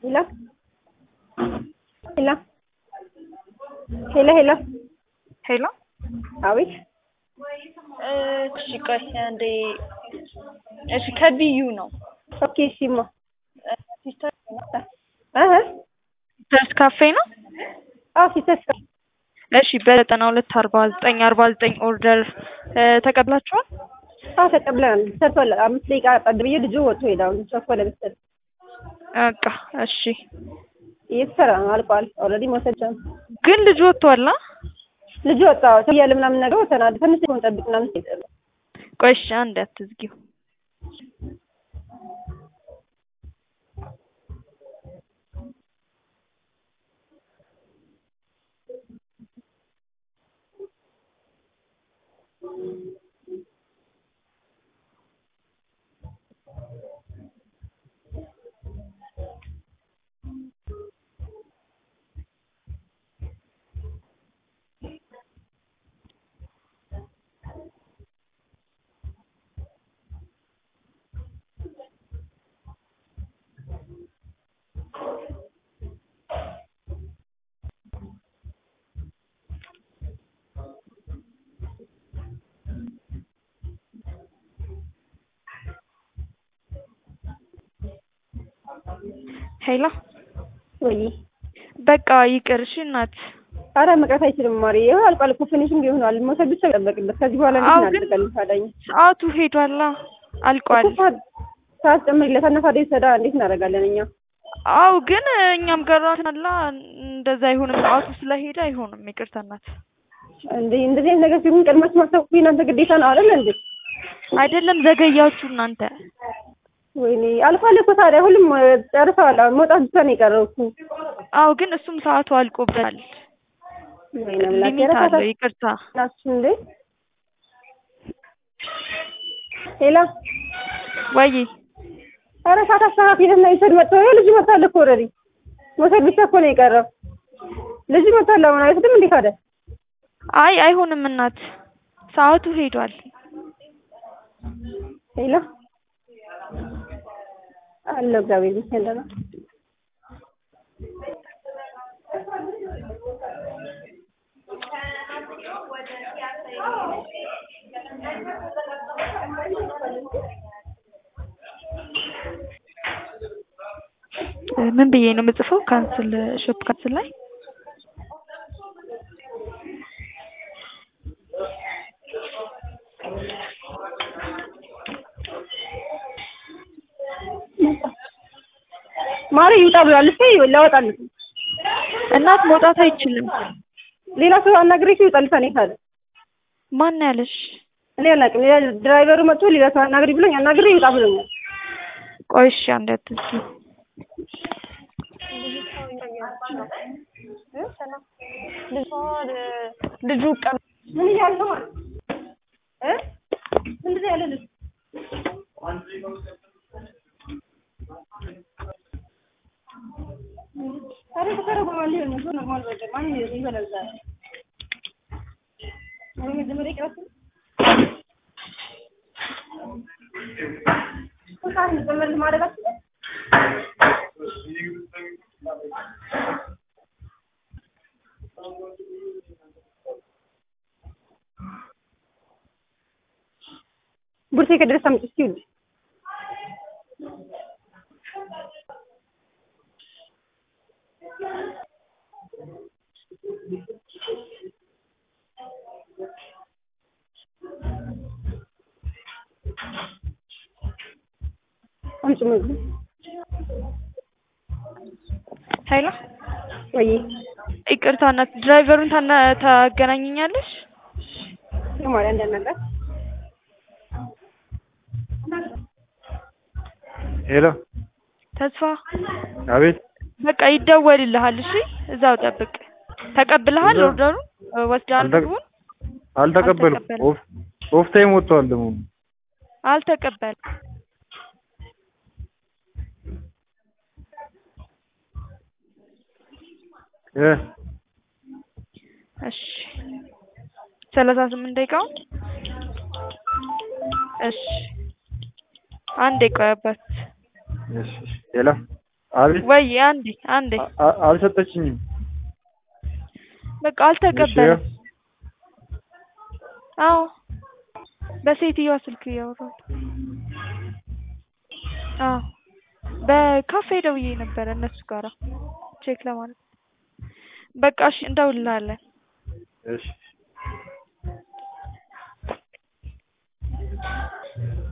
ሄሎ ሄሎ ሄሎ ሄሎ ሄሎ አቤት እሺ ቆይ አንዴ እሺ ከቢዩ ነው ኦኬ እሺማ ሲስተር እህ ሲስተርስ ካፌ ነው አዎ ሲስተርስ እሺ በዘጠና ሁለት አርባ ዘጠኝ አርባ ዘጠኝ ኦርደር ተቀብላችኋል አዎ ተቀብለናል ሰርቷል አምስት ደቂቃ ቀድብዬ ልጁ ወጥቶ ሄደ አሁን ቸኮለ መሰለኝ በቃ እሺ እየተሰራ ነው አልቋል ኦልሬዲ መውሰድ ቻሉ ግን ልጁ ወጥቷል አ ልጁ ወጣ እያለ ምናምን ነገር ወተናል ትንሽ ሆን ጠብቅ ምናምን ሲል ቆይ እሺ አንዴ አትዝጊው ሄሎ ወይ በቃ ይቅር እሺ እናት አረ መቅረት አይችልም ማሪ ይኸው አልቋል እኮ ፊኒሽንግ ይሆናል መውሰድ ብቻ ይጠበቅበት ከዚህ በኋላ አዎ፣ እንዴት ግን- እናደርጋለን ታዳኝ ሰዓቱ ሄዷላ አልቋል ሰዓት ጨምሪለት እና ታዲያ ሰዳ እንዴት እናደርጋለን እኛ አው ግን እኛም ገራትናላ እንደዛ አይሆንም ሰዓቱ ስለሄደ አይሆንም ይቅርታ እናት እንዴ እንደዚህ አይነት ነገር ሲሆን ቀድማችሁ ማስታወቅ የእናንተ ግዴታ ነው አይደል እንዴ አይደለም ዘገያችሁ እናንተ ወይኔ አልፏል እኮ ታዲያ ሁሉም እ፣ ጨርሰዋል አሁን መውጣት ብቻ ነው የቀረው እኮ አው ግን እሱም ሰዓቱ አልቆበታል ወይኔ አምላኬ ሊሚት ኧረ አለው ይቅርታ ናችሁ እንዴ ሄላ ወይ ኧረ ሰዓት አስተካክልና ይውሰድ መጥተው ይኸው ልጁ መጥቷል እኮ ኦልሬዲ መውሰድ ብቻ እኮ ነው የቀረው ልጁ መጥቷል አሁን አይወስድም እንዴ ታዲያ አይ አይሆንም እናት ሰዓቱ ሄዷል ሄላ አለው እግዚአብሔር ይመስገን ደህና ምን ብዬ ነው የምጽፈው ካንስል ሾፕ ካንስል ላይ ማሪ ይውጣ ብሏል እሺ ላወጣልህ እናት መውጣት አይችልም ሌላ ሰው አናግሬሽ ይውጣልህ እኔ ካለ ማን ያለሽ እኔ አላውቅም ሌላ ድራይቨሩ መጥቶ ሌላ ሰው አናግሪ ብሎኝ አናግሬ ይውጣ ብሎኛል ቆይ እሺ አንዴ አትዝጊው ልጁ ቀ ምን እያለ ነው ማለት እ ምንድን ነው ያለ ልጅ ታዲያ ተተረጎማል ሊሆን ነው ኖርማል በቃ ማን ይበላል ዛሬ ወይ መጀመሪያ ይቅረስ ሰዓት እንጨምር ማድረግ አትችልም ቡርሴ ከደረሰ አምጪ እስኪ ውድ አምጪ ምግብ ሄሎ ወይ ይቅርታ እናት ድራይቨሩን ታና ታገናኘኛለሽ የማርያም እንዳናገር ሄሎ ተስፋ አቤት በቃ ይደወልልሃል እሺ እዛው ጠብቅ ተቀብለሃል እዛው- ኦርደሩን ወስደሃል አልተ- ምግቡን አልተቀበልኩም አልተቀበልም። ኦፍ ኦፍ ታይም ወጥቷል ደግሞ አልተቀበል እ እሺ ሰላሳ ስምንት ደቂቃውን እሺ አንዴ ቆይ አባት እሺ እሺ ሄሎ አቤት ወይ አንዴ አንዴ አ- አ- አልሰጠችኝም። በቃ አልተቀበለም። አዎ በሴትዮዋ ስልክ እያወራሁ አዎ በካፌ ደውዬ ነበረ እነሱ ጋራ ቼክ ለማለት በቃ እሺ እንደውልልሃለን እሺ